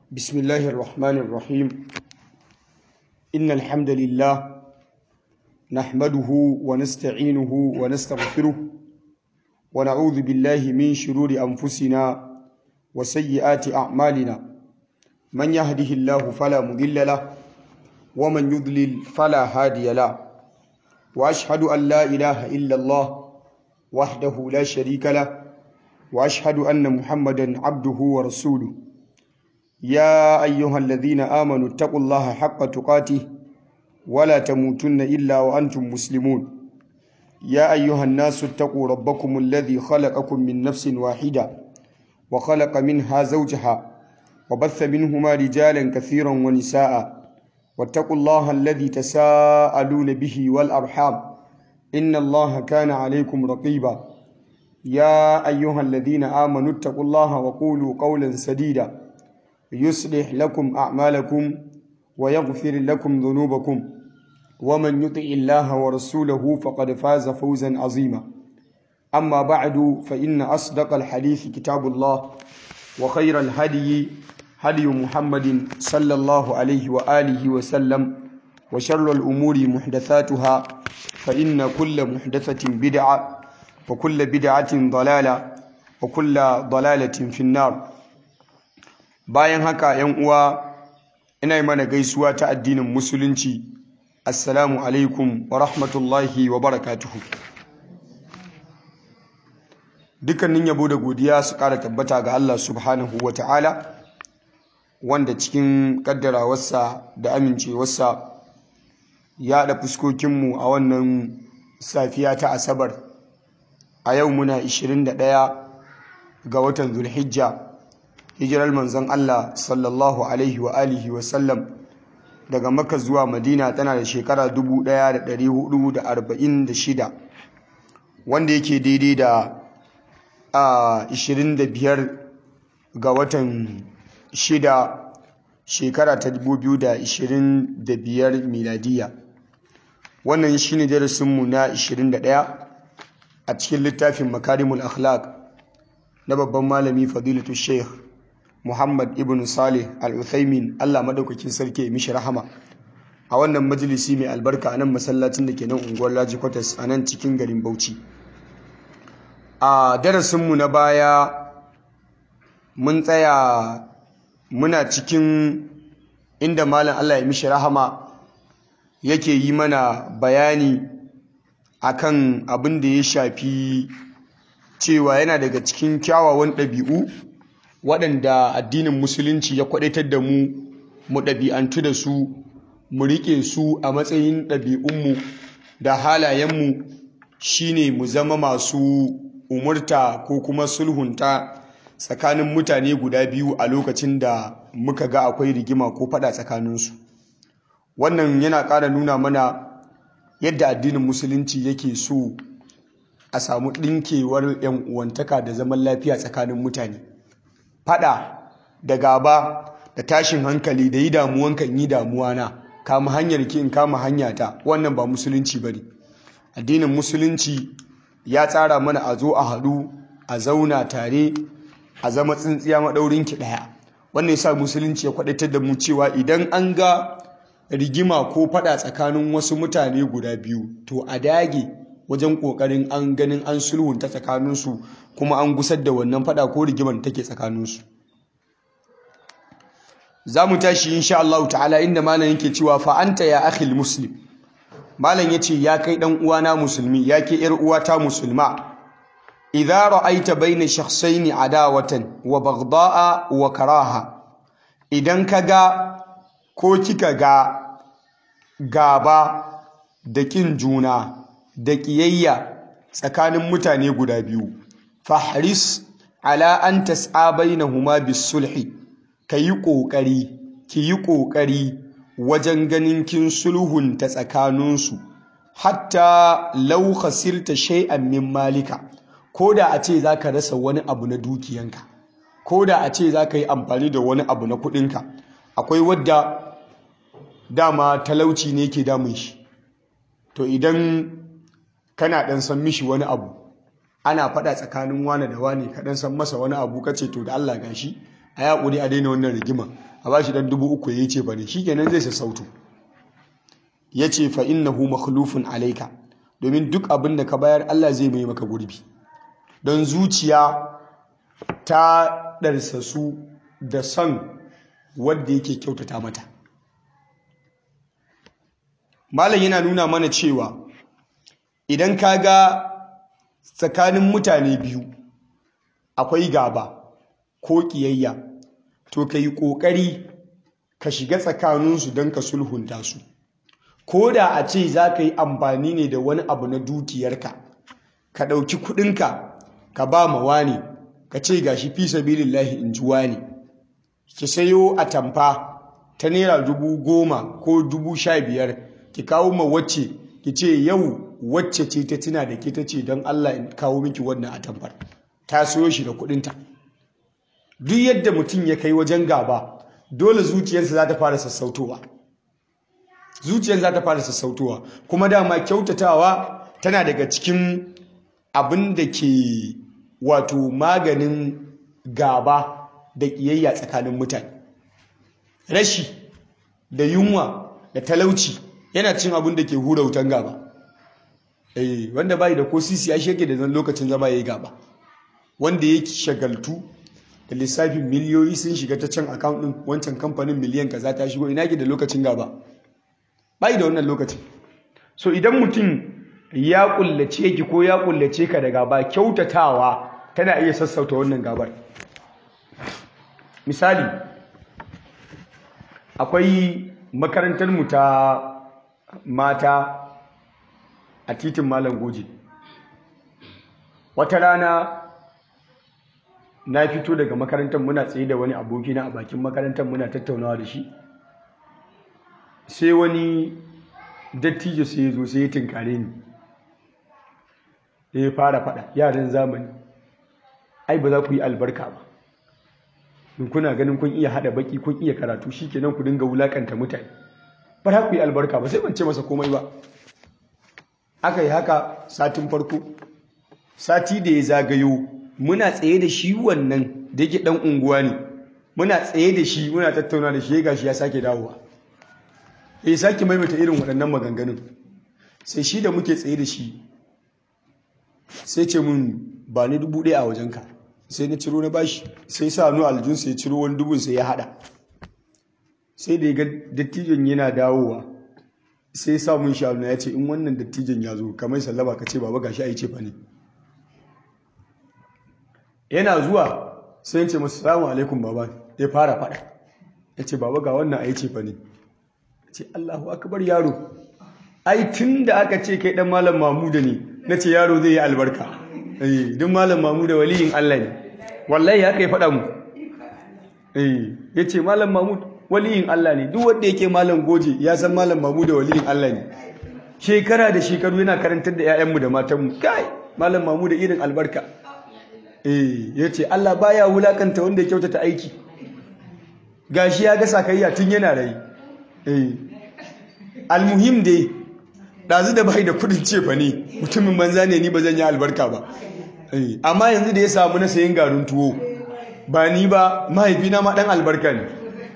بسم الله الرحمن الرحيم إن الحمد لله نحمده ونستعينه ونستغفره ونعوذ بالله من شرور أنفسنا وسيئات أعمالنا من يهده الله فلا مضل له ومن يضلل فلا هادي له وأشهد أن لا إله إلا الله وحده لا شريك له وأشهد أن محمدا عبده ورسوله يا أيها الذين آمنوا اتقوا الله حق تقاته ولا تموتن إلا وأنتم مسلمون يا أيها الناس اتقوا ربكم الذي خلقكم من نفس واحدة وخلق منها زوجها وبث منهما رجالا كثيرا ونساء واتقوا الله الذي تساءلون به والأرحام إن الله كان عليكم رقيبا يا أيها الذين آمنوا اتقوا الله وقولوا قولا سديدا يصلح لكم أعمالكم ويغفر لكم ذنوبكم ومن يطع الله ورسوله فقد فاز فوزا عظيما أما بعد فإن أصدق الحديث كتاب الله وخير الهدي هدي محمد صلى الله عليه وآله وسلم وشر الأمور محدثاتها فإن كل محدثة بدعة وكل بدعة ضلالة وكل ضلالة في النار bayan haka yan uwa ina yi mana gaisuwa ta addinin musulunci assalamu alaikum wa rahmatullahi wa barakatuhu dukkanin yabo da godiya su ƙara tabbata ga Allah subhanahu wa ta'ala wanda cikin ƙaddarawarsa da amincewarsa ya haɗa fuskokinmu a wannan safiya ta asabar a yau muna 21 ga watan zulhijja hijirar manzon Allah sallallahu alaihi wa alihi wa sallam daga Makka zuwa Madina tana da shekara 1446 wanda yake daidai da a 25 ga watan 6 shekara ta 2025 miladiya wannan shine darasinmu na 21 a cikin littafin makarimul akhlaq na babban malami fadilatu sheikh Muhammad ibn Salih al-Uthaymin Allah madaukakin sarki ya mishi rahama a wannan majalisi mai albarka a nan masallacin da ke nan unguwar Laji Kwatas a nan cikin garin Bauchi a darasinmu na baya mun tsaya muna cikin inda malam Allah ya mishi rahama yake yi mana bayani akan abin da ya shafi cewa yana daga cikin kyawawan ɗabi'u waɗanda addinin musulunci ya kwaɗaitar da mu mu ɗabi'antu da su mu riƙe su a matsayin ɗabi'unmu da halayenmu shine mu zama masu umurta ko kuma sulhunta tsakanin mutane guda biyu a lokacin da muka ga akwai rigima ko faɗa tsakaninsu wannan yana ƙara nuna mana yadda addinin musulunci yake so a samu ɗinkewar 'yan uwantaka da zaman lafiya tsakanin mutane fada da gaba da tashin hankali da yi damuwanka in yi damuwa na kama hanyar ki in kama hanyata wannan ba musulunci ba ne addinin musulunci ya tsara mana a zo a haɗu a zauna tare a zama tsintsiya maɗaurin ki ɗaya wannan yasa musulunci ya kwaɗaitar da mu cewa idan an ga rigima ko fada tsakanin wasu mutane guda biyu to a dage wajen ƙoƙarin an ganin an sulhunta tsakaninsu kuma an gusar da wannan fada ko rigimar da take tsakaninsu za mu tashi insha Allah ta'ala inda malam yake cewa fa anta ya akhil muslim malam yace ya kai dan uwana musulmi ya ke yar uwata musulma idza ra'aita baina shakhsayn adawatan wa baghda'a wa karaha idan kaga ko kika ga gaba da kin juna da ƙiyayya tsakanin mutane guda biyu fahris ala an tas'a bainahuma bisulhi kayi ƙoƙari kiyi ƙoƙari wajen ganin kin sulhun ta tsakaninsu hatta law khasirta shay'an min malika koda a ce zaka rasa wani abu na dukiyanka koda a ce zaka yi amfani da wani abu na kuɗinka akwai wadda dama talauci ne ke damun shi to idan kana ɗan san mishi wani abu ana faɗa tsakanin wane da wane ka ɗan san masa wani abu kace to da Allah gashi a yaƙuri a daina wannan rigima a bashi dan dubu uku ya ce bane shikenan zai sassauto ya ce fa innahu makhlufun alaika domin duk abin da ka bayar Allah zai mai maka gurbi don zuciya ta ɗarsasu da son wadda yake kyautata mata malam yana nuna mana cewa idan ka ga tsakanin mutane biyu akwai gaba ko ƙiyayya to ka yi ƙoƙari ka shiga tsakaninsu don ka sulhunta su ko da a ce za ka yi amfani ne da wani abu na dukiyarka ka ɗauki kuɗinka ka ba ma wani ka ce ga shi fi sabilillahi in ji wani ki sayo a tamfa ta naira dubu goma ko dubu sha biyar ki kawo ma wacce ki ce yau wacce ce ta tuna da ke ta ce don Allah in kawo miki wannan a tamfar ta sayo shi da kuɗinta duk yadda mutum ya kai wajen gaba dole zuciyarsa za ta fara sassautowa zuciyar za ta fara sassautowa kuma dama kyautatawa tana daga cikin abin da ke wato maganin gaba da ƙiyayya tsakanin mutane rashi da yunwa da talauci yana cin abin da ke hura wutan gaba eh wanda bai da ko sisi ya shege da zan lokacin zama yayi gaba wanda ya shagaltu da lissafin miliyoyi sun shiga ta can account din wancan kamfanin miliyan kaza ta shigo ina ke da lokacin gaba bai da wannan lokacin so idan mutum ya kullace ki ko ya kullace ka da gaba kyautatawa tana iya sassauta wannan gabar misali akwai makarantar mu ta mata a titin malam goje wata rana na fito daga makarantar muna tsaye da wani abokina a bakin makarantar muna tattaunawa da shi sai wani dattijo sai ya zo sai ya tinkare ni ya fara fada yaran zamani ai ba za ku yi albarka ba in kuna ganin kun iya hada baki kun iya karatu shikenan ku dinga wulakanta mutane ba za ku yi albarka ba sai ban ce masa komai ba aka yi haka satin farko sati da ya zagayo muna tsaye da shi wannan da yake dan unguwa ne muna tsaye da shi muna tattauna da shi ya gashi ya sake dawowa ya sake maimaita irin waɗannan maganganun sai shi da muke tsaye da shi sai ce mun ba ni dubu ɗaya a wajenka sai na ciro na bashi sai sa hannu aljun sai ciro wani dubun sai ya haɗa sai da ya ga dattijon yana dawowa sai sa mun shanu ya ce in wannan dattijon ya zo kamar sallaba ka ce baba gashi a yi ce fa ne yana zuwa sai ce masu salamu alaikum baba ya fara faɗa ya ce baba ga wannan a yi ce fa ne ce Allahu akbar yaro ai tun da aka ce kai dan malam mamuda ne na ce yaro zai yi albarka eh duk malam mamuda waliyin Allah ne wallahi haka ya faɗa mu eh yace malam mamud waliyin Allah ne duk wanda yake malam goje ya san malam mamuda waliyin Allah ne shekara da shekaru yana karantar da 'ya'yanmu da matanmu kai malam mamuda irin albarka eh yace Allah baya wulakanta wanda ya kyautata aiki gashi ya ga sakayya tun yana rai eh almuhim dai ɗazu da bai da kudin cefa ne mutumin banza ne ni ba zan yi albarka ba amma yanzu da ya samu na sayin garin tuwo ba ni ba mahaifina ma ɗan albarka ne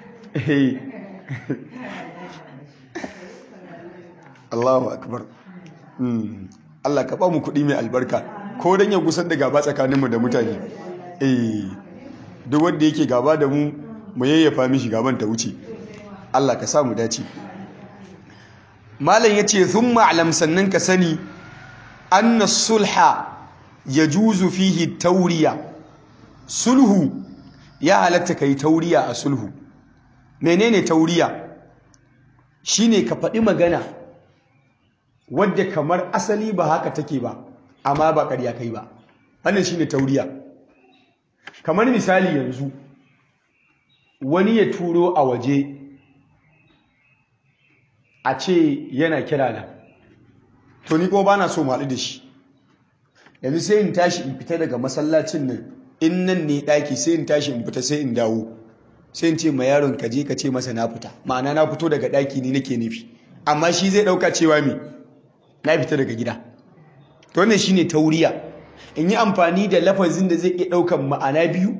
Allahu akbar Allah ka ba mu kuɗi mai albarka ko don ya gusar da gaba tsakaninmu da mutane duk wanda yake gaba da mu mu yayyafa mishi gaban ta wuce Allah ka sa mu dace malam yace thumma alam sannan ka sani anna sulha yajuzu fihi tauriya sulhu ya halatta kai tauriya a sulhu menene tauriya shine ka faɗi magana wadda kamar asali ba haka take ba amma ba ƙarya kai ba wannan shine tauriya kamar misali yanzu wani ya turo a waje a ce yana kira na to ni ko ba na so maɗu da shi yanzu sai in tashi in fita daga masallacin nan in nan ne ɗaki sai in tashi in fita sai in dawo sai in ce ma yaron ka je ka ce masa na fita ma'ana na fito daga ɗaki ni nake nufi amma shi zai ɗauka cewa me na fita daga gida to wannan shine tauriya in yi amfani da lafazin da zai iya ɗaukan ma'ana biyu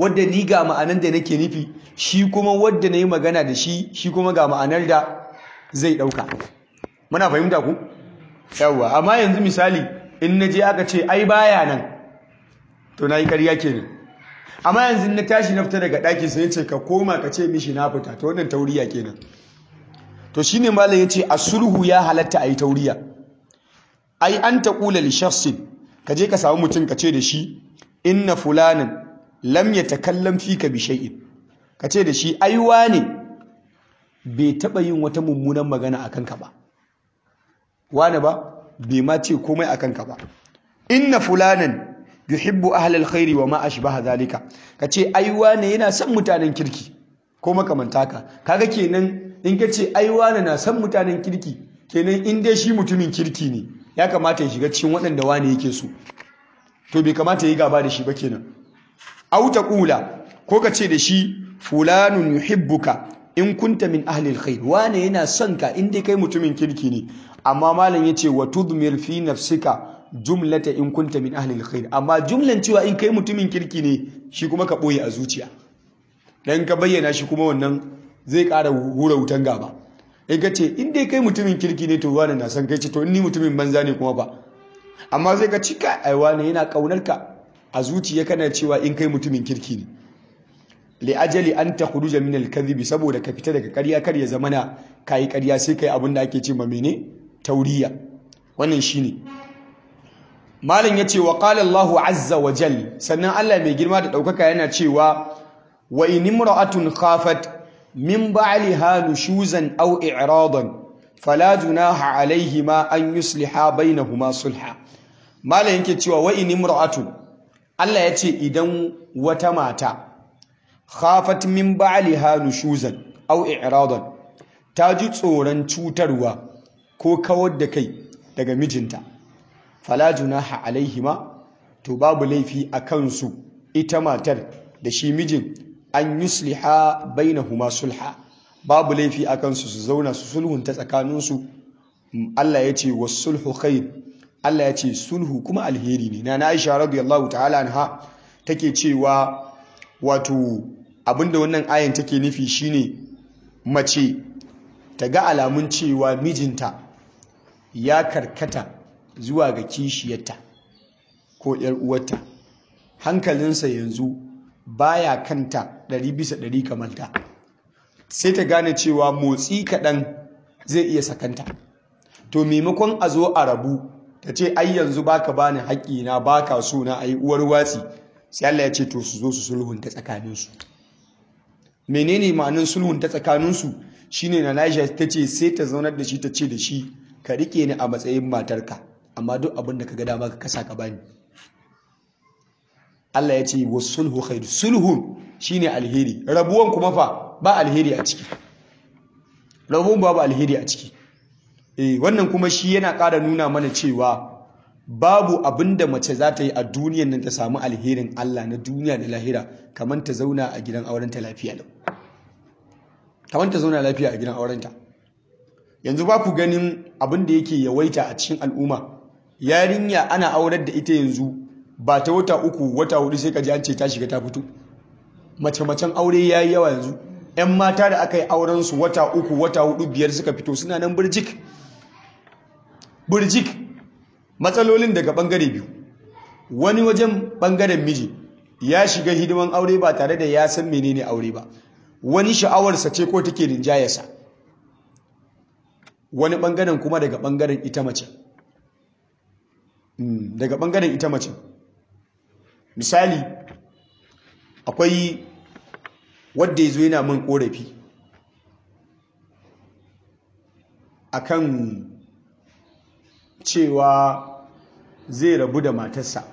wadda ni ga ma'anar da nake nufi shi kuma wadda na yi magana da shi shi kuma ga ma'anar da zai ɗauka muna fahimta ku yawwa amma yanzu misali in na je aka ce ai baya nan to na yi ƙarya kenan amma yanzu na tashi na fita daga ɗaki sai ce ka koma ka ce mishi na fita to wannan tauriya kenan to shine malam yace a sulhu ya halatta a yi tauriya ai an taqula li shakhsin ka je ka samu mutum ka ce da shi inna fulanan lam yatakallam fika bi shay'in ka ce da shi ai wane bai taba yin wata mummunan magana akan ka ba wane ba bai ma ce komai akan ka ba inna fulanan yuhibbu ahlal khairi wa ma ashbaha zalika kace ai wane yana son mutanen kirki ko makamanta ka kaga kenan in kace ai wane na son mutanen kirki kenan in dai shi mutumin kirki ne ya kamata ya shiga cikin waɗanda wane yake so to bai kamata yi gaba da shi ba kenan aw taqula ko kace da shi fulanun yuhibbuka in kunta min ahli alkhair wane yana son ka in dai kai mutumin kirki ne amma malam yace wa tudmir fi nafsika jumlata in kunta min ahli alkhair amma jumlan cewa in kai mutumin kirki ne shi kuma ka boye a zuciya dan ka bayyana shi kuma wannan zai ƙara hura wutan gaba in ka ce in dai kai mutumin kirki ne to wani na san kai ce to ni mutumin banza ne kuma ba amma zai ka cika ai wani yana kaunar ka a zuciya kana cewa in kai mutumin kirki ne li ajali an takhruja min al saboda ka fita daga ƙarya kar ya zamana kai ƙarya sai kai abin da ake ce ma mene tauriya wannan shine malam yace wa qala Allahu azza wa jal sannan Allah mai girma da daukaka yana cewa wa in imra'atun khafat min ba'liha nushuzan aw i'radan fala junaha alayhima an yusliha bainahuma sulha malam yake cewa wa in imra'atun Allah yace idan wata mata khafat min ba'liha nushuzan aw i'radan ta ji tsoron cutarwa ko kawar da kai daga mijinta fala junaha alaihima to babu laifi a kansu ita matar da shi mijin an yusliha bainahuma sulha babu laifi a kansu su zauna su sulhunta tsakaninsu Allah ya ce sulhu khair Allah ya ce sulhu kuma alheri ne na Aisha radiyallahu ta'ala anha take cewa wato abinda wannan ayan take nufi shine mace ta ga alamun cewa mijinta ya karkata zuwa ga kishiyarta ko ‘yar uwarta hankalinsa yanzu baya kanta ɗari bisa ɗari kamar ta sai ta gane cewa motsi kaɗan zai iya sakanta to maimakon a zo a rabu ta ce ai yanzu baka bani haƙƙina baka so na ai uwar watsi sai Allah ya ce to su zo su sulhunta tsakaninsu menene ma'anin sulhunta tsakaninsu shine na Aisha ta ce sai ta zaunar da shi ta ce da shi ka rike ni a matsayin matarka amma duk abin da ka ga dama ka kasa ka bani Allah ya ce wa sulhu khairu sulhun shine alheri rabuwan kuma fa ba alheri a ciki rabuwan babu alheri a ciki eh wannan kuma shi yana ƙara nuna mana cewa babu abin da mace za ta yi a duniyan nan ta samu alherin Allah na duniya da lahira kamar ta zauna a gidan aurenta lafiya lau kamar ta zauna lafiya a gidan aurenta yanzu ba ku ganin abin da yake yawaita a cikin al'umma yarinya ana aurar da ita yanzu ba ta wata uku wata hudu sai ka ji an ce ta shiga ta fito mace-macen aure ya yi yawa yanzu 'yan mata da aka yi aurensu wata uku wata hudu biyar suka fito suna nan birjik birjik matsalolin daga bangare biyu wani wajen bangaren miji ya shiga hidiman aure ba tare da ya san menene aure ba wani sha'awarsa ce ko take rinjayarsa wani bangaren kuma daga bangaren ita mace daga bangaren ita mace misali akwai wadda ya zo yana min korafi akan cewa zai rabu da matarsa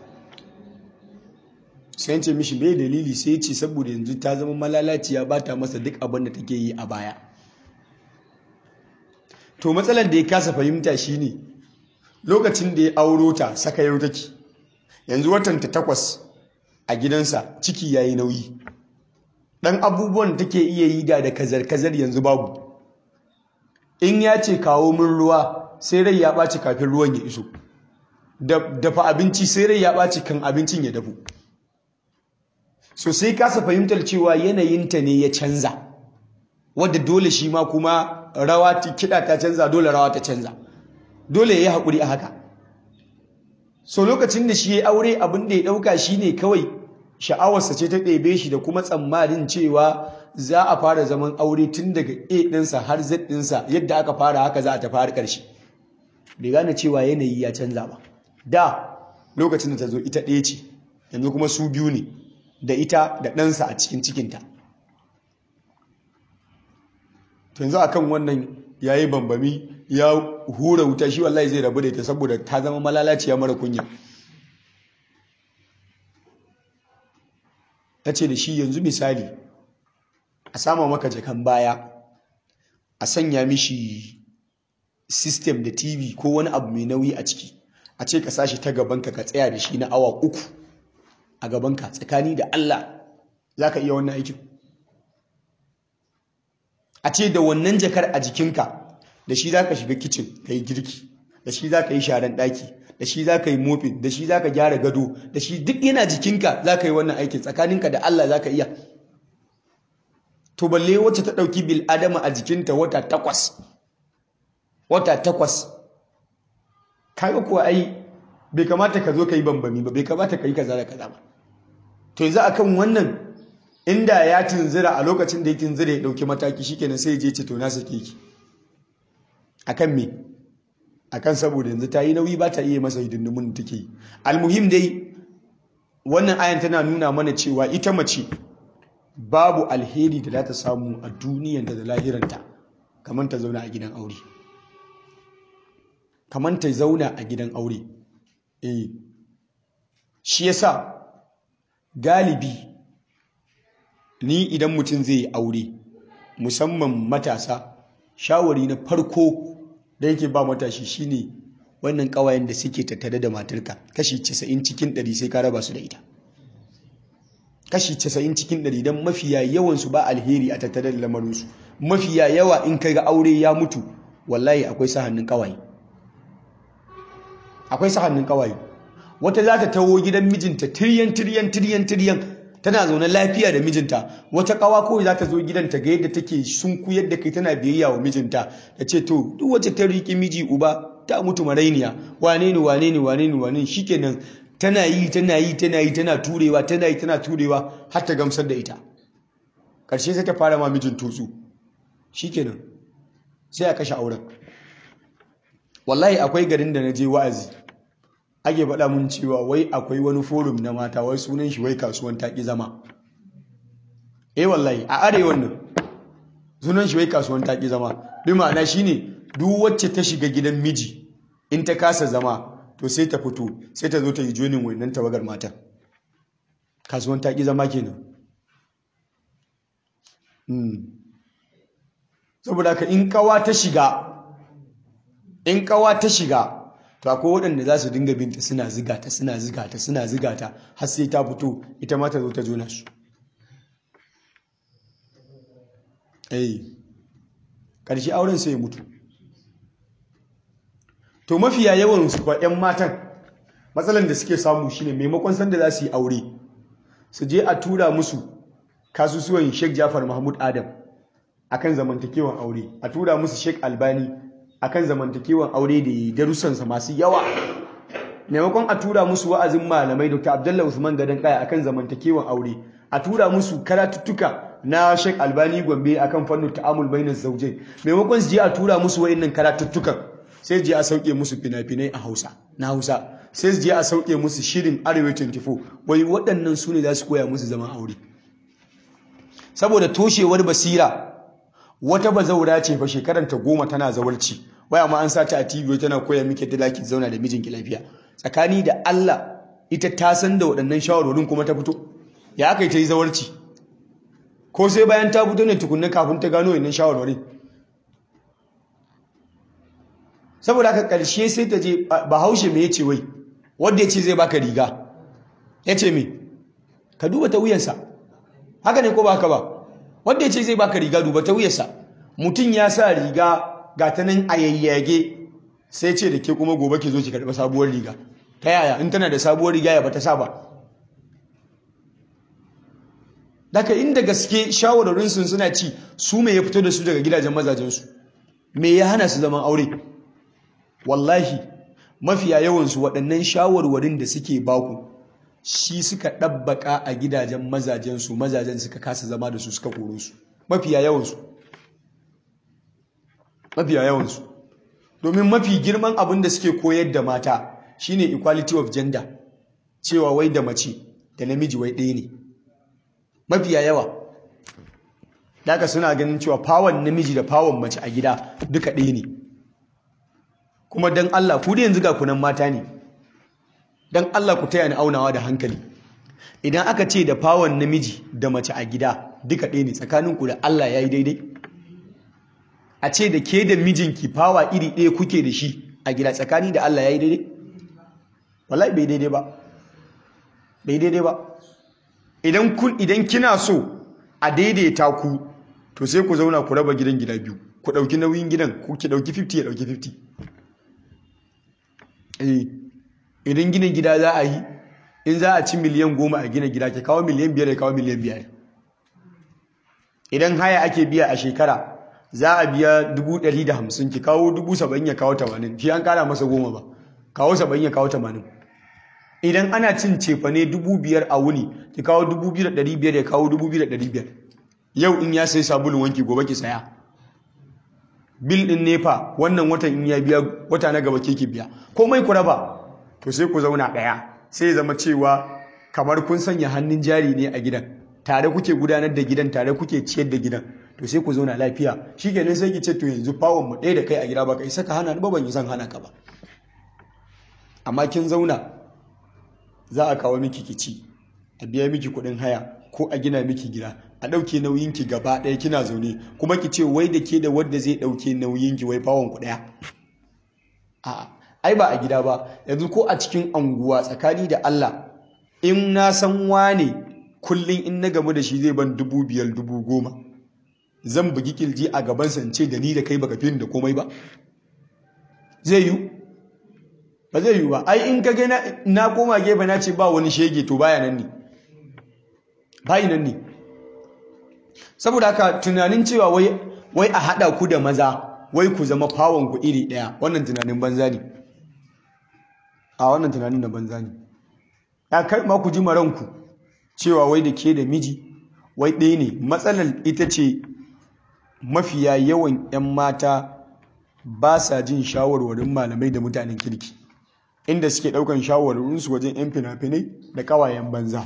sai ce mishi bai dalili sai ce saboda yanzu ta zama malalaciya ba ta masa duk abin da take yi a baya to matsalar da ya kasa fahimta shine lokacin da ya auro ta saka yau take yanzu watan ta takwas a gidansa ciki yayi nauyi dan abubuwan da take iya yi da da kazar-kazar yanzu babu in ya ce kawo min ruwa sai rai ya ɓaci kafin ruwan ya iso dafa abinci sai rai ya ɓaci kan abincin ya dafu so sai kasa fahimtar cewa yanayinta ne ya canza wadda dole shi ma kuma rawa kiɗa ta canza dole rawa ta canza dole ya yi haƙuri a haka so lokacin da shi ya aure abin da ya ɗauka shi ne kawai sha'awarsa ce ta ɗebe shi da kuma tsammanin cewa za a fara zaman aure tun daga a ɗinsa har z ɗinsa yadda aka fara haka za a ta fara ƙarshe bai gane cewa yanayi ya canza ba da lokacin da ta zo ita ɗaya ce yanzu kuma su biyu ne da ita da ɗansa a cikin cikinta to yanzu akan wannan ya yi bambami ya hura wuta shi wallahi zai rabu da ita saboda ta zama malalaciya mara kunya ta ce da shi yanzu misali a sama maka jakan baya a sanya mishi system da tv ko wani abu mai nauyi a ciki a ce ka sashi ta gabanka ka tsaya da shi na awa uku a gabanka tsakani da Allah za ka iya wannan aikin a ce da wannan jakar a jikinka da shi za ka shiga kicin ka yi girki da shi za ka yi sharan ɗaki da shi za ka yi mofin da shi za ka gyara gado da shi duk yana jikinka za ka yi wannan aikin tsakaninka da Allah za ka iya to balle wacce ta ɗauki bil adama a jikinta wata takwas wata takwas kaga kuwa ai bai kamata ka zo ka yi bambami ba bai kamata ka yi kaza da kaza ba to yanzu akan wannan inda ya tunzira a lokacin da ya tunzira ya dauki mataki shikenan sai ya je ce to na sake ki akan me akan saboda yanzu ta yi nauyi ba ta iya masa hidindimun da take yi almuhim dai wannan ayan tana nuna mana cewa ita mace babu alheri da za ta samu a duniyan da lahiranta kamar ta zauna a gidan aure kamar ta zauna a gidan aure eh shi yasa galibi ni idan mutum zai yi aure musamman matasa shawari na farko da yake ba matashi shine wannan kawayen da suke tattare da matarka kashi 90 cikin 100 sai ka raba su da ita kashi 90 cikin 100 don mafiya yawansu ba alheri a tattare da lamarinsu mafiya yawa in kai ga aure ya mutu wallahi akwai sa hannun kawaye akwai sa hannun kawaye wata za ta tawo gidan mijinta tiryan tiryan tiryan tiryan tana zaune lafiya da mijinta wata kawa kawai za ta zo gidanta ga yadda take sunkuyar da kai tana biyayya wa mijinta ta ce to duk wacce ta riƙe miji uba ta mutu marainiya wane ne wane ne wane ne wane shikenan tana yi tana yi tana yi tana turewa tana yi tana turewa har ta gamsar da ita ƙarshe sai ta fara ma mijin tutsu shikenan sai a kashe auren wallahi akwai garin da na je wa'azi ake faɗa mun cewa wai akwai wani forum na mata wai sunan shi wai kasuwan taƙi zama eh wallahi a arewan nan sunan shi wai kasuwan taƙi zama bi ma'ana shine duk wacce ta shiga gidan miji in ta kasa zama to sai ta fito sai ta zo ta yi jonin wannan tawagar matan kasuwan taƙi zama kenan saboda ka in kawa ta shiga in kawa ta shiga to akwai waɗanda za su dinga binta suna ziga ta suna ziga ta suna ziga ta har sai ta fito ita ma ta zo ta jona su eh ƙarshe auren sai ya mutu to mafiya yawan su kwa 'yan matan matsalan da suke samu shine maimakon sanda za su yi aure su je a tura musu kasusuwan Sheikh Jafar Mahmud Adam akan zamantakewan aure a tura musu Sheikh Albani akan zamantakewan aure da darussansa masu yawa maimakon a tura musu wa'azin malamai Dr. Abdullah Usman Gadan Kaya akan zamantakewan aure a tura musu karatuttuka na Sheikh Albani Gombe akan fannin ta'amul bainas zawjain maimakon su je a tura musu wayannan karatuttukan sai je a sauke musu fina-finai a Hausa na Hausa sai su je a sauke musu shirin Arewa 24 wai waɗannan su ne za su koya musu zaman aure saboda toshewar basira wata bazaura ce fa shekaranta goma tana zawarci waya ma an sata a TV tana koya miki da laki zauna da mijinki lafiya tsakani da Allah ita ta san da waɗannan shawarorin kuma ta fito ya aka yi ta yi zawarci ko sai bayan ta fito ne tukunna kafin ta gano wannan shawarorin saboda haka ƙarshe sai ta je bahaushe me yace wai wanda yace zai baka riga yace me ka duba ta wuyansa haka ne ko ba haka ba wanda yace zai baka riga duba ta wuyansa mutum ya sa riga ga ta nan a yayyage sai ce da ke kuma gobe ki zo ki karɓi sabuwar riga ta yaya in tana da sabuwar riga ya bata sa ba daga inda gaske shawararinsu suna ci su me ya fito da su daga gidajen mazajensu me ya hana su zaman aure wallahi mafiya yawansu waɗannan shawarwarin da suke baku shi suka ɗabbaka a gidajen mazajensu mazajen suka kasa zama da su suka koro su mafiya yawansu mafiya yawansu domin mafi girman abin da suke koyar da mata shine equality of gender cewa wai da mace da namiji wai ɗaya ne mafiya yawa daga suna ganin cewa fawon namiji da fawon mace a gida duka ɗaya ne kuma don Allah ku da yanzu ga kunan mata ne don Allah ku taya ni aunawa da hankali idan aka ce da fawon namiji da mace a gida duka ɗaya ne tsakaninku da Allah ya yi daidai a ce da ke da mijinki fawa iri ɗaya kuke da shi a gida tsakani da Allah ya yi daidai wallahi bai daidai ba bai daidai ba idan kun idan kina so a daidaita ku to sai ku zauna ku raba gidan gida biyu ku ɗauki nauyin gidan ku ki ɗauki 50 ya ɗauki 50 eh idan gina gida za a yi in za a ci miliyan goma a gina gida ke kawo miliyan biyar ya kawo miliyan biyar idan haya ake biya a shekara za a biya dubu ɗari da hamsin ki kawo dubu saba'in ya kawo tamanin shi an kara masa goma ba kawo saba'in ya kawo tamanin idan ana cin cefane dubu biyar a wuni ki kawo dubu biyu da ɗari biyar ya kawo dubu biyu da ɗari biyar yau in ya sai sabulun wanki gobe ki saya bil ɗin nefa wannan watan in ya biya wata na gaba ke ki biya komai ku raba to sai ku zauna ɗaya sai zama cewa kamar kun sanya hannun jari ne a gidan tare kuke gudanar da gidan tare kuke ciyar da gidan to sai ku zauna lafiya shi kenan sai ki ce to yanzu fawon mu ɗaya da kai a gida ba ka isa ka hana ni ba ban yi son hana ka ba amma kin zauna za a kawo miki kici a biya miki kuɗin haya ko a gina miki gida a ɗauke nauyinki gaba ɗaya kina zaune kuma ki ce wai da ke da wadda zai ɗauke nauyinki wai fawon ku ɗaya a'a ai ba a gida ba yanzu ko a cikin anguwa tsakani da Allah in na san wane kullum in na gamu da shi zai ban dubu biyar dubu goma zan bugi kilji a gaban sance da ni da kai baka fi da komai ba zai yi ba zai yi ba ai in ka gina na koma gefe na ce ba wani shege to baya nan ne bayi nan ne saboda haka tunanin cewa wai wai a haɗa ku da maza wai ku zama fawon ku iri ɗaya wannan tunanin banza ne a wannan tunanin da banza ne ya kai ma ku ji maranku cewa wai da ke da miji wai ɗaya ne matsalar ita ce mafiya yawan 'yan mata ba sa jin shawarwarin malamai da mutanen kirki inda suke ɗaukan shawarwarinsu wajen 'yan fina-finai da ƙawayen banza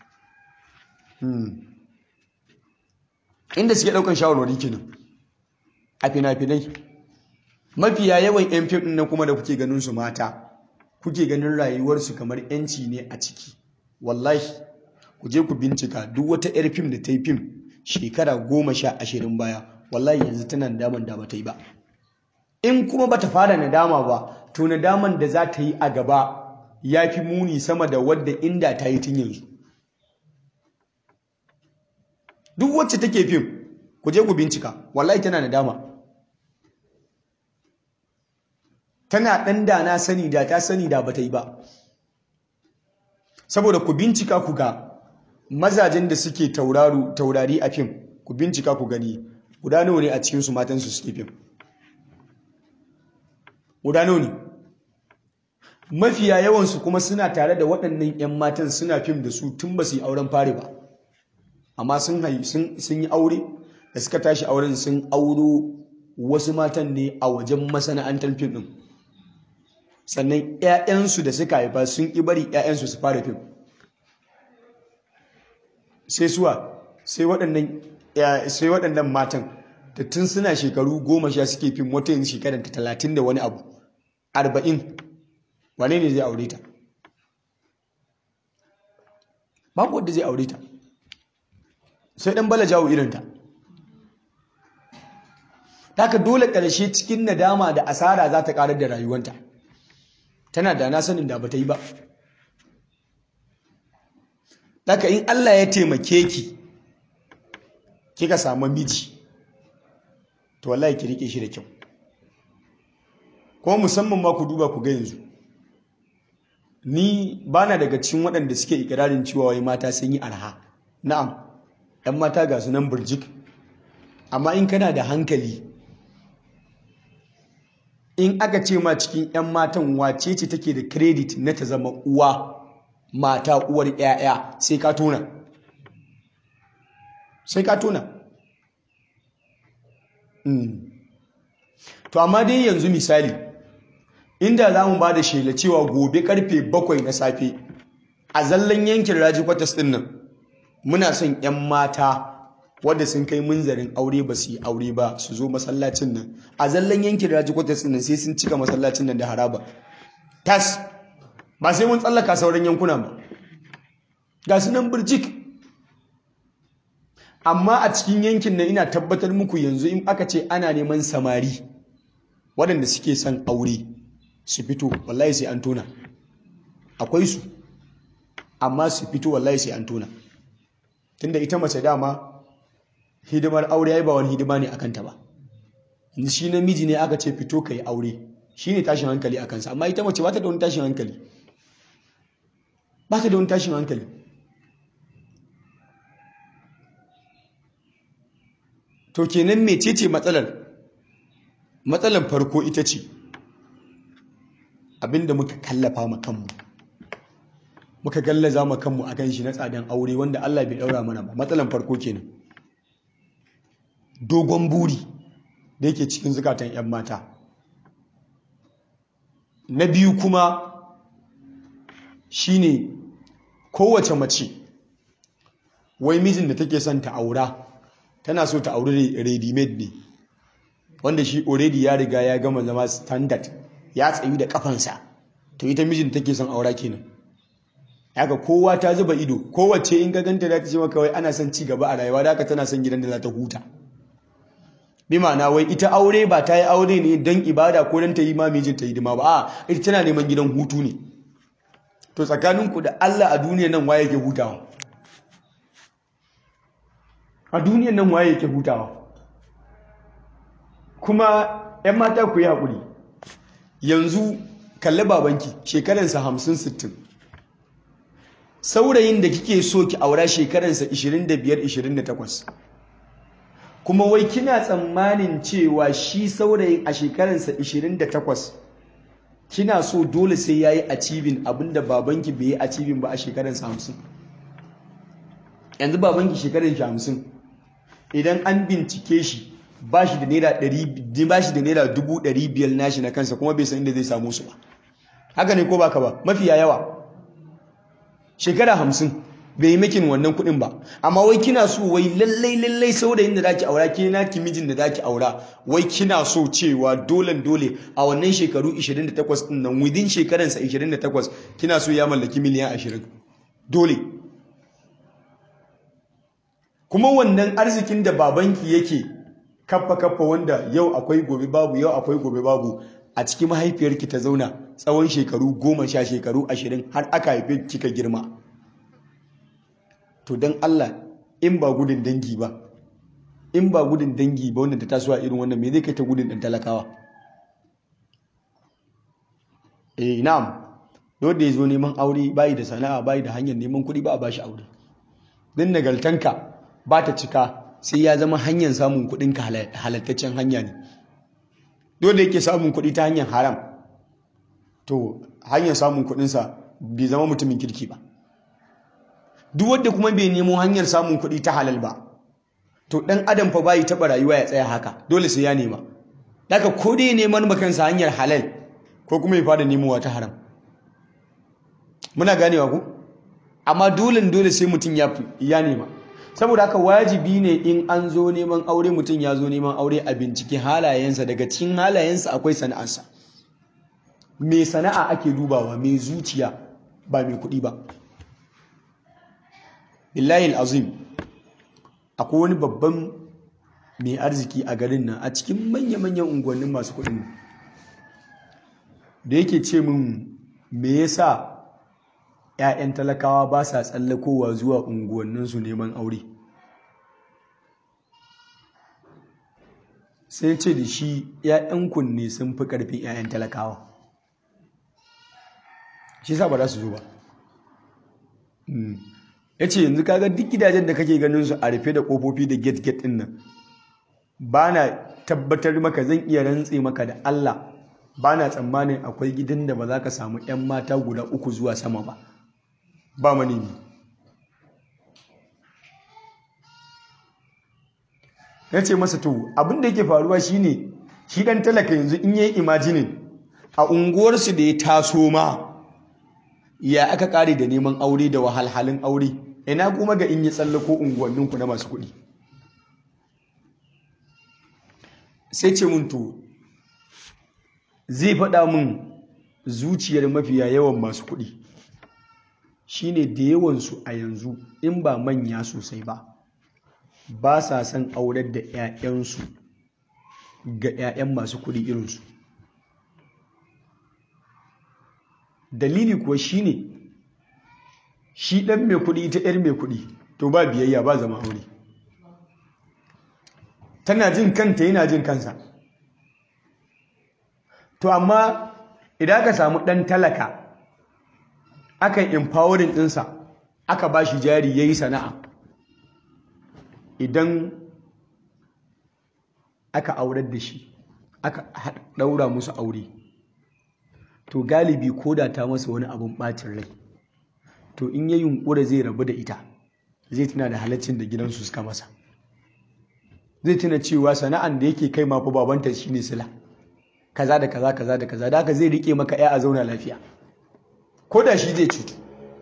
inda suke ɗaukan shawarwari kenan a fina-finai mafiya yawan 'yan fim ɗin nan kuma da kuke ganin su mata kuke ganin rayuwarsu kamar 'yanci ne a ciki wallahi ku je ku bincika duk wata 'yar fim da ta yi fim shekara goma sha ashirin baya wallahi yanzu tana nadaman da bata yi ba in kuma bata fara nadama ba to nadaman da za ta yi a gaba ya fi muni sama da wadda inda ta yi tun yanzu duk wacce take fim ku je ku bincika wallahi tana nadama tana ɗan da na sani da ta sani da bata yi ba saboda ku bincika ku ga mazajen da suke taurari a fim ku bincika ku gani guda nawa ne a cikinsu matansu suke fim guda nawa ne mafiya yawansu kuma suna tare da waɗannan 'yan matan suna fim da su tun ba su yi auren fari ba amma sun yi aure da suka tashi auren sun auro wasu matan ne a wajen masana'antar fim ɗin sannan 'ya'yansu da suka haifa sun ƙi bari 'ya'yansu su fara fim sai suwa sai waɗannan matan da tun suna shekaru goma sha suke fim wata yin shekarar ta talatin da wani abu arba'in wane ne zai aure ta babu wadda zai aure ta sai ɗan bala jawo irinta haka dole ƙarshe cikin nadama da asara za ta ƙarar da rayuwanta tana da na sanin da ba ta yi ba haka in Allah ya taimake ki kika samu miji to wallahi ki rike shi da kyau kuma musamman ma ku duba ku ga yanzu ni bana daga cikin waɗanda suke ikirarin cewa wai mata sun yi arha na'am 'yan mata ga su nan burjik amma in kana da hankali in aka ce ma cikin 'yan matan wace ce take da credit na ta zama uwa mata uwar 'ya'ya sai ka tona sai ka tona to amma dai yanzu misali inda za mu ba da shela cewa gobe karfe bakwai na safe a zallan yankin raji kwatas din nan muna son 'yan mata wadda sun kai munzarin aure ba su yi aure ba su zo masallacin nan a zallan yankin raji kwatas din nan sai sun cika masallacin nan da haraba tas ba sai mun tsallaka sauran yankuna ba ga su nan birjik amma a cikin yankin nan ina tabbatar muku yanzu in aka ce ana neman samari waɗanda suke son aure su fito wallahi sai an tona akwai su amma su fito wallahi sai an tona tunda ita mace dama hidimar aure ai ba wani hidima ne akan ta ba yanzu shi namiji ne aka ce fito kai aure shine tashin hankali a kansa amma ita mace ba ta da wani tashin hankali ba ta da wani tashin hankali to kenan mecece matsalar matsalar farko ita ce abinda muka kallafa ma kanmu muka gallaza ma kanmu akan shi na tsadan aure wanda Allah bai daura mana ba matsalar farko kenan dogon buri da yake cikin zukatan 'yan mata na biyu kuma shine kowace mace wai mijin da take son ta aura tana so ta auri ready made ne wanda shi already ya riga ya gama zama standard ya tsayu da kafansa to ita mijin take son aura kenan haka kowa ta zuba ido kowace in ga ganta za ta ce maka wai ana son ci gaba a rayuwa da haka tana son gidan da za ta huta bi ma'ana wai ita aure ba ta yi aure ne don ibada ko don ta yi ma mijin ta hidima ba a ita tana neman gidan hutu ne to tsakaninku da Allah a duniya nan waye ke hutawa a duniyan nan waye yake hutawa kuma 'yan mata ku yi haƙuri yanzu kalli babanki shekaransa hamsin sittin saurayin da kike so ki aura shekaransa 25-28 kuma wai kina tsammanin cewa shi saurayin a shekaransa 28 kina so dole sai ya yi acibin abinda babanki bai yi acibin ba a shekaransa 50 yanzu babanki shekaransa 50 idan an bincike shi ba shi da naira dubu ɗari biyar nashi na kansa kuma bai san inda zai samu su ba haka ne ko baka ba mafiya yawa shekara hamsin bai yi makin wannan kuɗin ba amma wai kina so wai lallai lallai saurayin da zaki aura ke na mijin da zaki aura wai kina so cewa dole dole a wannan shekaru 28 din nan within shekaransa 28 kina so ya mallaki miliyan 20 dole kuma wannan arzikin da babanki yake kaffa kaffa wanda yau akwai gobe babu yau akwai gobe babu a cikin mahaifiyarki ta zauna tsawon shekaru goma sha shekaru ashirin har aka haife kika girma to don Allah in ba gudun dangi ba in ba gudun dangi ba wanda ta tasowa irin wannan me zai kai ta gudun ɗan talakawa eh na'am dole ya zo neman aure bayi da sana'a bayi da hanyar neman kuɗi ba a bashi aure din nagartanka ba ta cika sai ya zama hanyar samun kuɗinka halattaccen hanya ne dole yake samun kuɗi ta hanyar haram to hanyar samun kuɗinsa bai zama mutumin kirki ba duk wanda kuma bai nemo hanyar samun kuɗi ta halal ba to ɗan adam fa bai taɓa rayuwa ya tsaya haka dole sai ya nema daga ko dai neman makansa hanyar halal ko kuma ya fara nemowa ta haram muna ganewa ku amma dole dole sai mutum ya nema saboda haka wajibi ne in an zo neman aure mutum ya zo neman aure a bincike halayensa daga cikin halayensa akwai sana'arsa mai sana'a ake dubawa mai zuciya ba mai kuɗi ba billahi azim akwai wani babban mai arziki a garin nan a cikin manya-manyan unguwannin masu kuɗin da yake ce min me yasa 'ya'yan talakawa ba sa tsallakowa zuwa unguwanninsu neman aure sai ce da shi 'ya'yan kunne sun fi ƙarfin 'ya'yan talakawa shi sa ba za su zo ba ya ce yanzu kaga duk gidajen da kake ganin su a rufe da kofofi da gate gate din nan ba na tabbatar maka zan iya rantse maka da Allah ba na tsammanin akwai gidan da ba za ka samu 'yan mata guda uku zuwa sama ba ba manemi ya ce masa to abin da yake faruwa shine shi dan talaka yanzu in yi imajinin a unguwarsu da ya taso ma ya aka kare da neman aure da wahalhalin aure ina kuma ga in yi tsallako unguwanninku na masu kuɗi sai ce mun to zai faɗa mun zuciyar mafiya yawan masu kuɗi shine da yawansu a yanzu in ba manya sosai ba ba sa son aurar da 'ya'yansu ga 'ya'yan masu kuɗi irinsu dalili kuwa shine shi ɗan mai kuɗi ta 'yar mai kuɗi to ba biyayya ba zama aure tana jin kanta yana jin kansa to amma idan aka samu ɗan talaka aka empowering ɗinsa aka ba shi jari ya yi sana'a idan aka aurar da shi aka ɗaura musu aure to galibi ko da ta masa wani abin ɓacin rai to in ya yunƙura zai rabu da ita zai tuna da halaccin da gidansu suka masa zai tuna cewa sana'an da yake kai mafi babanta shi ne sila kaza da kaza kaza da kaza da haka zai rike maka ya a zauna lafiya ko da shi zai cutu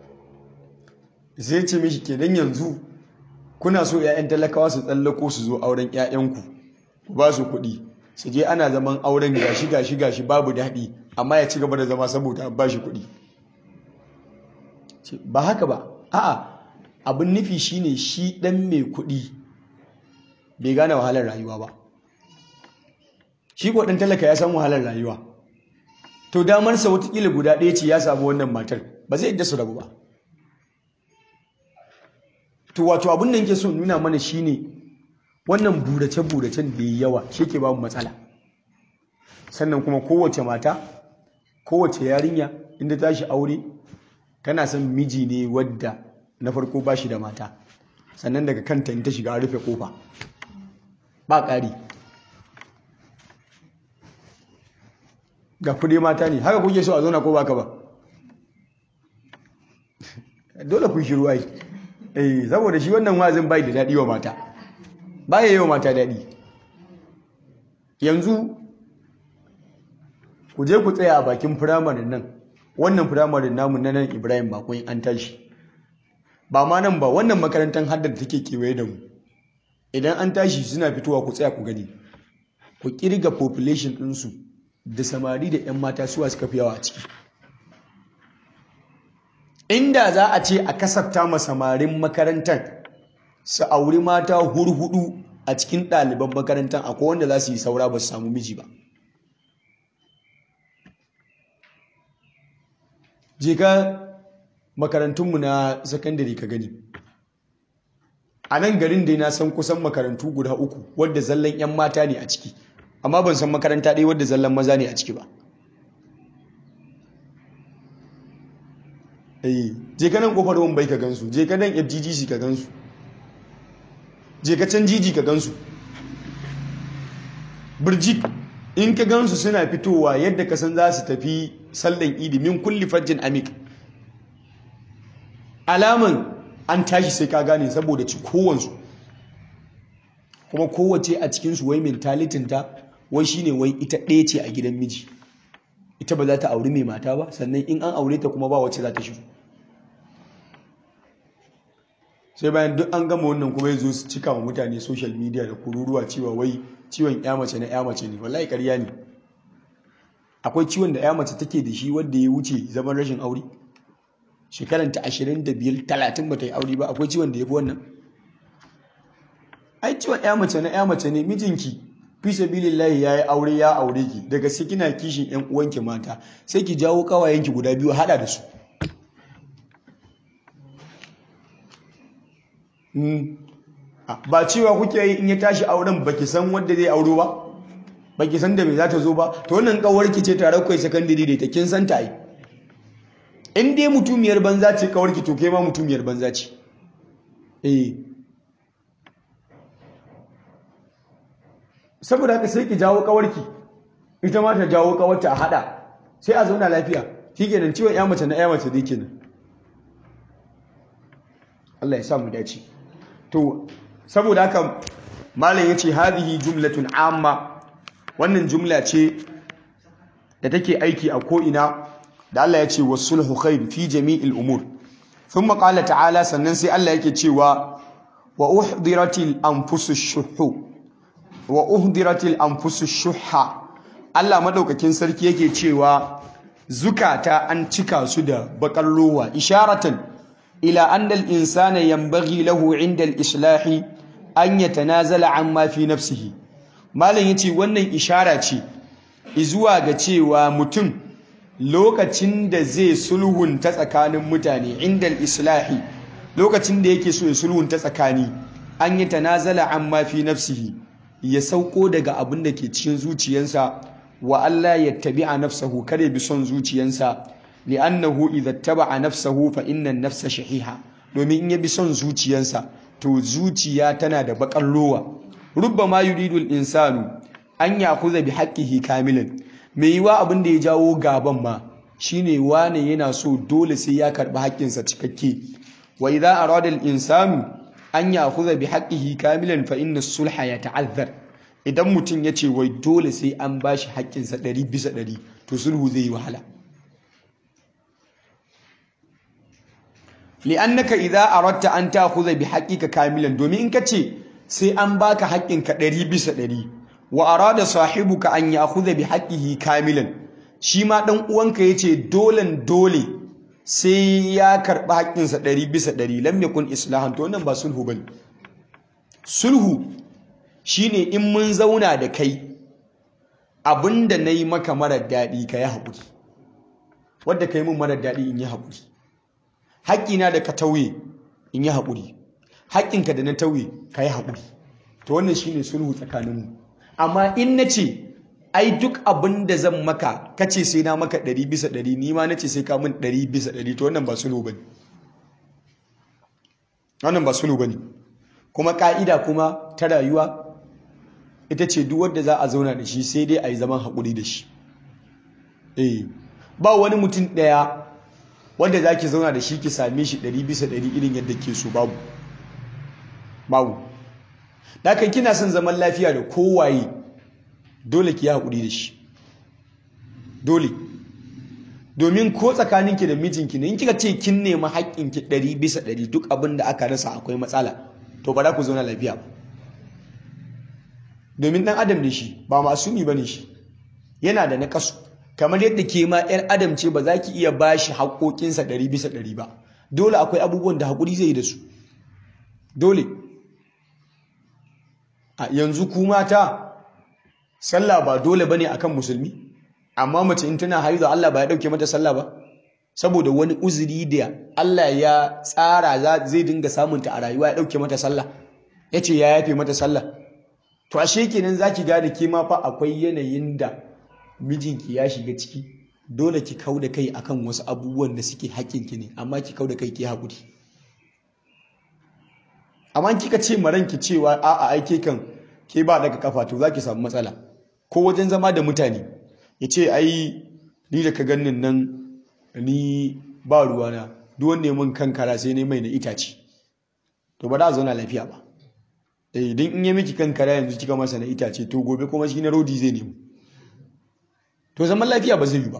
zai ce mishi kenan yanzu kuna so 'ya'yan talakawa su tsallako su zo auren 'ya'yanku ku ba su kuɗi su je ana zaman auren gashi gashi gashi babu daɗi amma ya ci gaba da zama saboda an ba shi kuɗi ba haka ba a'a abin nufi shine shi ɗan mai kuɗi bai gane wahalar rayuwa ba shi ko ɗan talaka ya san wahalar rayuwa to damarsa watakila guda ɗaya ce ya samu wannan matar ba zai yadda su rabu ba to wato abin da yake so nuna mana shine wannan burace-buracen da ya yawa shi ke babu matsala sannan kuma kowace mata kowace yarinya inda tashi aure tana son miji ne wadda na farko ba shi da mata sannan daga kanta in ta shiga a rufe kofa ba ƙari ga kudi mata ne haka kuke so a zauna ko baka ba dole kun shiru ai eh saboda shi wannan wazin bai da daɗi wa mata baya yi wa mata daɗi yanzu ku je ku tsaya a bakin firamarin nan wannan firamarin namu na nan ibrahim bakon an tashi ba ma nan ba wannan makarantar haddar da take kewaye da mu idan an tashi suna fitowa ku tsaya ku gani ku kirga population ɗinsu da samari da 'yan mata suwa suka fi yawa a ciki inda za a ce a kasafta ma samarin makarantar su auri mata hurhudu a cikin ɗaliban makarantar akwai wanda za su yi saura ba su samu miji ba je ka makarantunmu na sakandare ka gani a nan garin dai na san kusan makarantu guda uku wadda zallan 'yan mata ne a ciki amma ban san makaranta ɗaya wadda zallan maza ne a ciki ba je ka nan kofar bai ka gansu je ka nan fggc ka gansu je ka can jiji ka gansu birjik in ka gansu suna fitowa yadda ka san za su tafi sallan idi min kulli fajjin amik alaman an tashi sai ka gane saboda ci kowansu kuma kowace a cikinsu wai mentalitinta wai shine wai ita ɗaya ce a gidan miji ita ba za ta auri mai mata ba sannan in an aure ta kuma ba wacce za ta shigo sai bayan duk an gama wannan kuma ya zo su cika wa mutane social media da kururuwa cewa wai ciwon ya mace na ya mace ne wallahi ƙarya ne akwai ciwon da ya mace take da shi wanda ya wuce zaman rashin aure shekaranta ashirin da biyar talatin ba ta yi aure ba akwai ciwon da ya fi wannan ai ciwon ya mace na ya mace ne mijinki fi sabilillahi ya yi aure ya aure ki daga sai kina kishin yan uwanki mata sai ki jawo kawayenki guda biyu hada da su ba cewa kuke yi in ya tashi auren baki san wanda zai auro ba baki san da me za ta zo ba to wannan kawarki ce tare kai sakandare da ta kin san ta yi in dai mutumiyar banza ce kawarki to kai ma mutumiyar banza ce eh saboda haka sai ki jawo kawarki ita ma ta jawo kawarta a hada sai a zauna lafiya shikenan ciwon ya mace na ya mace dai kenan Allah ya sa mu dace to saboda haka malam yace hadhihi jumlatun amma wannan jumla ce da take aiki a ko ina da Allah ya ce wasulhu khair fi jami'il umur thumma qala ta'ala sannan sai Allah yake cewa wa uhdiratil anfusush shuhu wa uhdiratil anfusush shuha Allah madaukakin sarki yake cewa zukata an cika su da bakar rowa isharatan ila anna al-insana yanbaghi lahu 'inda al-islahi an yatanazala amma fi nafsihi malam yace wannan ishara ce izuwa ga cewa mutum lokacin da zai sulhunta tsakanin mutane inda islahi lokacin da yake so ya sulhunta tsakani an yi tanazala amma fi nafsihi ya sauko daga abin da ke cikin zuciyarsa wa Allah ya tabi'a nafsahu kare bi son zuciyarsa li'annahu idza taba'a nafsahu fa inna an-nafsa shahiha domin in ya bi son zuciyarsa to zuciya tana da bakar lowa rubbama yuridu al-insanu an yakuza bi haqqihi kamilan mai yiwa abin da ya jawo gaban ma shine wane yana so dole sai ya karbi haƙƙinsa cikakke wa idza arada al-insanu an yakuza bi haqqihi kamilan fa inna sulha yata'azzar idan mutum ya ce wai dole sai an bashi haƙƙinsa ɗari bisa ɗari to sulhu zai yi wahala li'annaka idza aradta an ta'khudha bi haqqika kamilan domin in kace sai an baka haƙƙinka ɗari bisa ɗari wa arada sahibuka an ya'khudha bi haqqihi kamilan shi ma dan uwanka yace dolen dole sai ya karba haƙƙinsa ɗari bisa ɗari lam yakun islahan to wannan ba sulhu bane sulhu shine in mun zauna da kai abinda nayi maka marar daɗi ka yi haƙuri wadda ka yi min marar daɗi in yi haƙuri haƙƙina da ka tauye in yi haƙuri haƙƙinka da na tauye ka yi haƙuri to wannan shine sulhu tsakaninmu amma in na ce ai duk abin da zan maka kace sai na maka ɗari bisa ɗari ni ma na ce sai ka min ɗari bisa ɗari to wannan ba sulhu ba ne wannan ba sulhu ba ne kuma ƙa'ida kuma ta rayuwa ita ce duk wanda za a zauna da shi sai dai a yi zaman haƙuri da shi eh ba wani mutum ɗaya wanda za ki zauna da shi ki same shi ɗari bisa ɗari irin yadda ke so babu babu Dakan kina son zaman lafiya da kowaye dole ki yi haƙuri da shi dole domin ko tsakaninki da mijinki ne in kika ce kin nemi haƙƙinki ɗari bisa ɗari duk abin da aka rasa akwai matsala to ba za ku zauna lafiya ba domin ɗan adam da shi ba masumi ba ne shi yana da naƙasu kamar yadda ke ma 'yar adam ce ba za ki iya ba shi haƙoƙinsa ɗari bisa ɗari ba dole akwai abubuwan da haƙuri zai yi da su dole a yanzu ku mata sallah ba dole bane akan musulmi amma mace in tana haihu Allah ba ya dauke mata sallah ba saboda wani uzuri da Allah ya tsara zai dinga samunta a rayuwa ya dauke mata sallah yace ya yafe mata sallah to ashe kenan zaki gane ke ma fa akwai yanayin da mijinki ya shiga ciki dole ki kauda kai akan wasu abubuwan da suke haƙƙinki ne amma ki kauda kai ki haƙuri amma kika ce maranki cewa a'a aike kan ke ba daga kafa to zaki samu matsala ko wajen zama da mutane ya ce ai ni da ka ganin nan ni ba ruwana duk wanda mun kankara sai ne mai na itace to ba da zauna lafiya ba eh idan in yi miki kankara yanzu kika masa na itace to gobe kuma shi na rodi zai nemo to zaman lafiya ba zai yi ba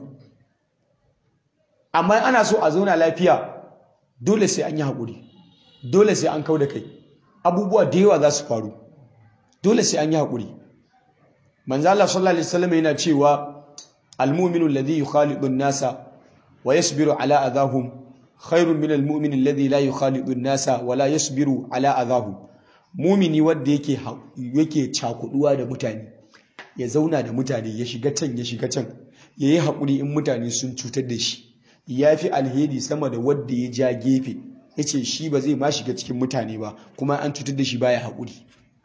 amma ana so a zauna lafiya dole sai an yi haƙuri dole sai an kau da kai abubuwa da yawa za su faru dole sai an yi haƙuri manzo Allah sallallahu alaihi wasallam yana cewa al-mu'minu alladhi yukhalidu an-nasa wa yasbiru ala adahum khairun min al-mu'min alladhi la yukhalidu an-nasa wa la yasbiru ala adahum mu'mini wanda yake yake cakuduwa da mutane ya zauna da mutane ya shiga can ya shiga can yayi haƙuri in mutane sun cutar da shi yafi alheri sama da wanda ya ja gefe ya ce shi ba zai ma shiga cikin mutane ba kuma an cutar da shi baya haƙuri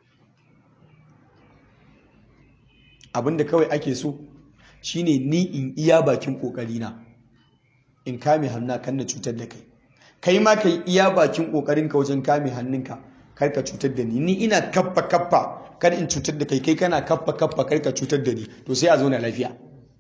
abinda kawai ake so shine ni in iya bakin ƙoƙarina in kame hannu kan na cutar da kai kai ma kai iya bakin kokarin ka wajen kame hannunka kar ka cutar da ni ni ina kaffa kaffa kar in cutar da kai kai kana kaffa kaffa kar ka cutar da ni to sai a zo na lafiya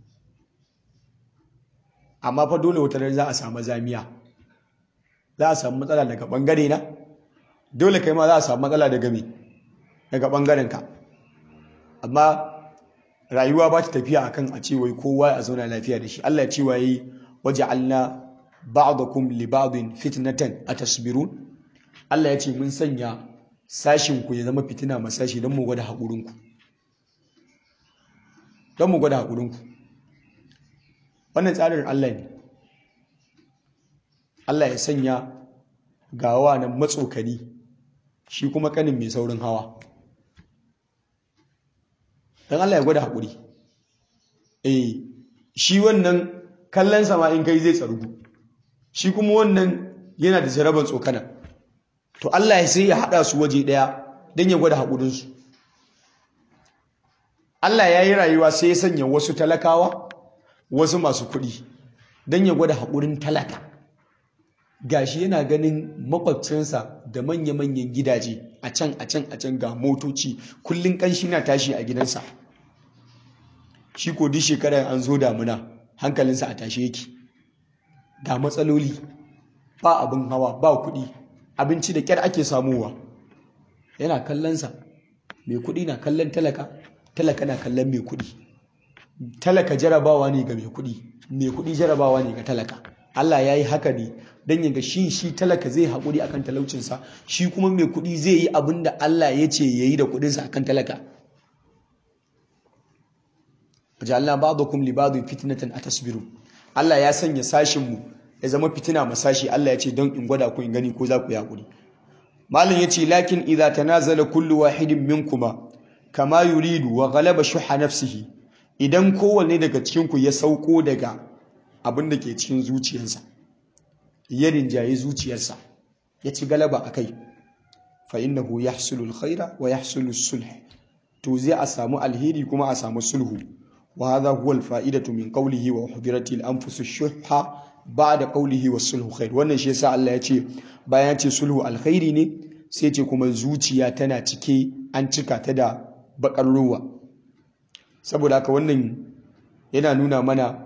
amma fa dole wata za a samu zamiya za a samu matsala daga bangare na dole kai ma za a samu matsala daga me daga bangaren ka amma rayuwa ba ta tafiya akan a ce wai kowa a zauna lafiya da shi Allah ya ce waye waja'alna ba'dakum li ba'din fitnatan atasbirun Allah ya ce mun sanya sashin ku ya zama fitina ma sashi don mu gwada hakurin ku don mu gwada hakurin ku wannan tsarin Allah ne Allah ya sanya gawa nan matsokani shi kuma kanin mai saurin hawa don Allah ya gwada haƙuri eh shi wannan kallon sama in kai zai tsarugu shi kuma wannan yana da jaraban tsokana to Allah ya sai ya haɗa su waje ɗaya don ya gwada haƙurinsu Allah ya yi rayuwa sai ya sanya wasu talakawa wasu masu kuɗi don ya gwada haƙurin talaka gashi yana ganin makwabcinsa da manya-manyan gidaje a can a can a can ga motoci kullum ƙanshi na tashi a gidansa shi ko duk shekarar an zo damuna hankalinsa a tashe yake ga matsaloli ba abin hawa ba kuɗi abinci da ƙyar ake samuwa yana kallonsa mai kuɗi na kallon talaka talaka na kallon mai kuɗi talaka jarabawa ne ga mai kuɗi mai kuɗi jarabawa ne ga talaka Allah ya yi haka ne don yaga shi shi talaka zai haƙuri akan talaucinsa shi kuma mai kuɗi zai yi abin da Allah ya ce ya yi da kuɗinsa akan talaka wajalna ba'dakum li ba'dhin fitnatan atasbiru Allah ya sanya sashin mu ya zama fitina ma sashi Allah ya ce don in gwada ku in gani ko za ku yi haƙuri malam yace lakin idza tanazala kullu wahidin minkuma kama yuridu wa ghalaba shuha nafsihi idan kowanne daga cikin ku ya sauko daga abin da ke cikin zuciyarsa ya rinjaye zuciyarsa ya ci galaba a kai fa innahu yahsulu alkhaira wa yahsulu sulh to zai a samu alheri kuma a samu sulhu wa hadha huwa alfa'idatu min qawlihi wa uhdiratil anfusu shuhha ba'da qawlihi was sulhu khair wannan shi yasa Allah ya ce bayan ya ce sulhu alkhairi ne sai ce kuma zuciya tana cike an cika ta da bakar ruwa saboda haka wannan yana nuna mana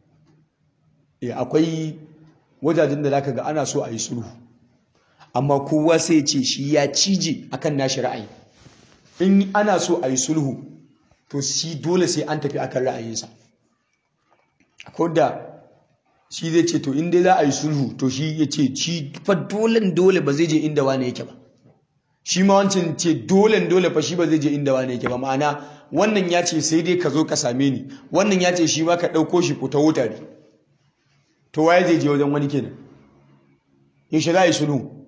akwai wajajen da zaka ga ana so a yi sulhu amma kowa sai ce shi ya cije akan nashi ra'ayi in ana so a yi sulhu to shi dole sai an tafi akan ra'ayinsa akwai da shi zai ce to in dai za a yi sulhu to shi ya ce shi fa dole dole ba zai je inda wani yake ba shi ma wancan ce dole dole fa shi ba zai je inda wani yake ba ma'ana wannan ya ce sai dai ka zo ka same ni wannan ya ce shi ma ka ɗauko shi ku ta wutare to waye zai je wajen wani kenan yaushe za a yi sulhu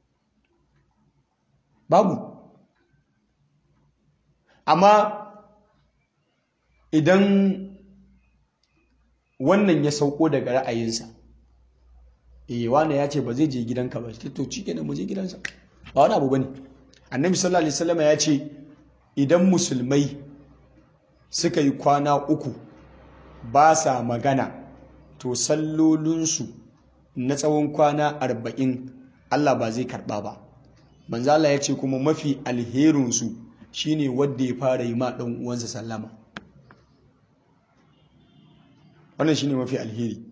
babu amma idan wannan ya sauko daga ra'ayinsa eh wani ya ce ba zai je gidanka ba to cike mu je gidansa ba wani abu bane annabi sallallahu alaihi wasallam ya ce idan musulmai suka yi kwana uku ba sa magana to sallolinsu na tsawon kwana arba'in Allah ba zai karɓa ba manzala ya ce kuma mafi alherinsu shine wadda ya fara yi ma ɗan uwansa sallama wannan shine mafi alheri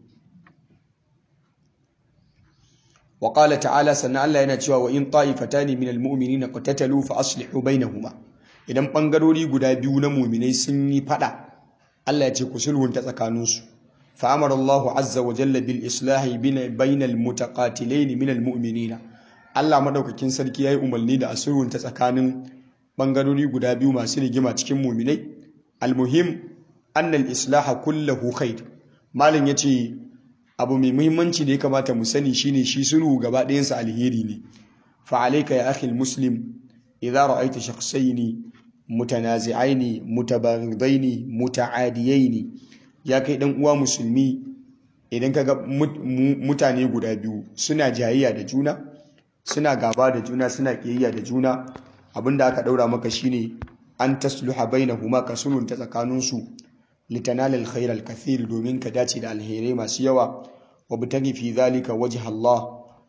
wa qala ta'ala sannan Allah yana cewa wa in ta'ifatani minal mu'minina qatatalu fa aslihu bainahuma idan bangarori guda biyu na mu'minai sun yi fada Allah ya ce ku sulhunta tsakaninsu فأمر الله عز وجل بالإصلاح بين المتقاتلين من المؤمنين Allah madaukakin sarki yayi umarni da asurun ta tsakanin bangarori guda biyu masu rigima cikin muminai almuhim anna al-islah kulluhu khair malin yace abu mai muhimmanci da ya kamata mu sani shine shi sulhu gaba ɗayan sa alheri ne fa alayka ya akhi al-muslim idza ra'aita shakhsayn mutanazi'aini mutabaghidaini muta'adiyaini ya kai dan uwa musulmi idan kaga mutane guda biyu suna jayayya da juna suna gaba da juna suna kiyayya da juna abinda aka daura maka shine an tasluha bainahuma ka sulhunta tsakaninsu litanala alkhair alkathir domin ka dace da alherai masu yawa wa bitagi fi zalika wajh Allah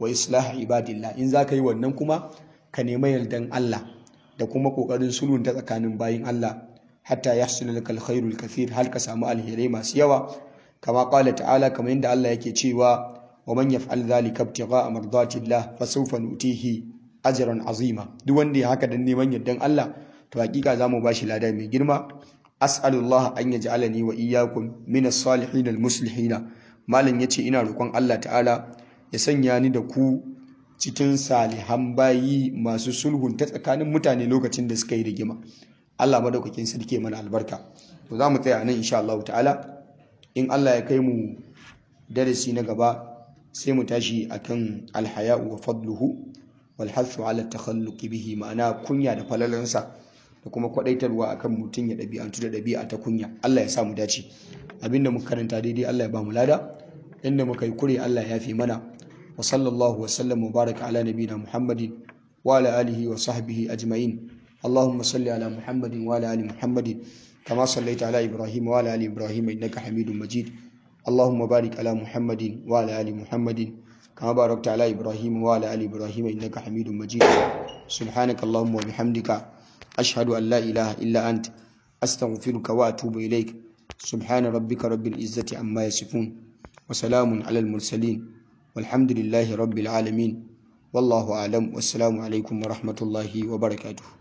wa islah ibadillah in zaka yi wannan kuma ka nemi yardan Allah da kuma kokarin sulhun ta tsakanin bayin Allah hatta yahsul lakal khairul kathir har ka samu alherai masu yawa kama qala ta'ala kamar yadda Allah yake cewa wa man yaf'al dhalika ibtigha'a mardatillah fasawfa nutihi ajran azima duk wanda ya haka dan neman yardan Allah to hakika zamu bashi lada mai girma as'alullah an yaj'alani wa iyyakum min as-salihin al-muslihin malam yace ina roƙon Allah ta'ala ya sanya ni da ku cikin salihan bayi masu sulhun ta tsakanin mutane lokacin da suka yi rigima Allah madaukakin sarki mana albarka to za mu tsaya nan insha Allah ta'ala in Allah ya kai mu darasi na gaba sai mu tashi akan alhaya'u wa fadluhu wal hathu ala takhalluqi bihi ma'ana kunya da falalansa da kuma kwadaitarwa akan mutum ya ɗabi'antu da ɗabi'a ta kunya Allah ya sa mu dace abinda muka karanta daidai Allah ya ba mu lada inda muka yi kure Allah ya fi mana wa sallallahu wa sallam wa baraka ala nabiyina Muhammadin wa ala alihi wa sahbihi ajma'in اللهم صل على محمد وعلى ال محمد كما صليت على ابراهيم وعلى ال ابراهيم انك حميد مجيد اللهم بارك على محمد وعلى ال محمد كما باركت على ابراهيم وعلى ال ابراهيم انك حميد مجيد سبحانك اللهم وبحمدك اشهد ان لا اله الا انت استغفرك واتوب اليك سبحان ربك رب العزه عما يصفون وسلام على المرسلين والحمد لله رب العالمين والله اعلم والسلام عليكم ورحمه الله وبركاته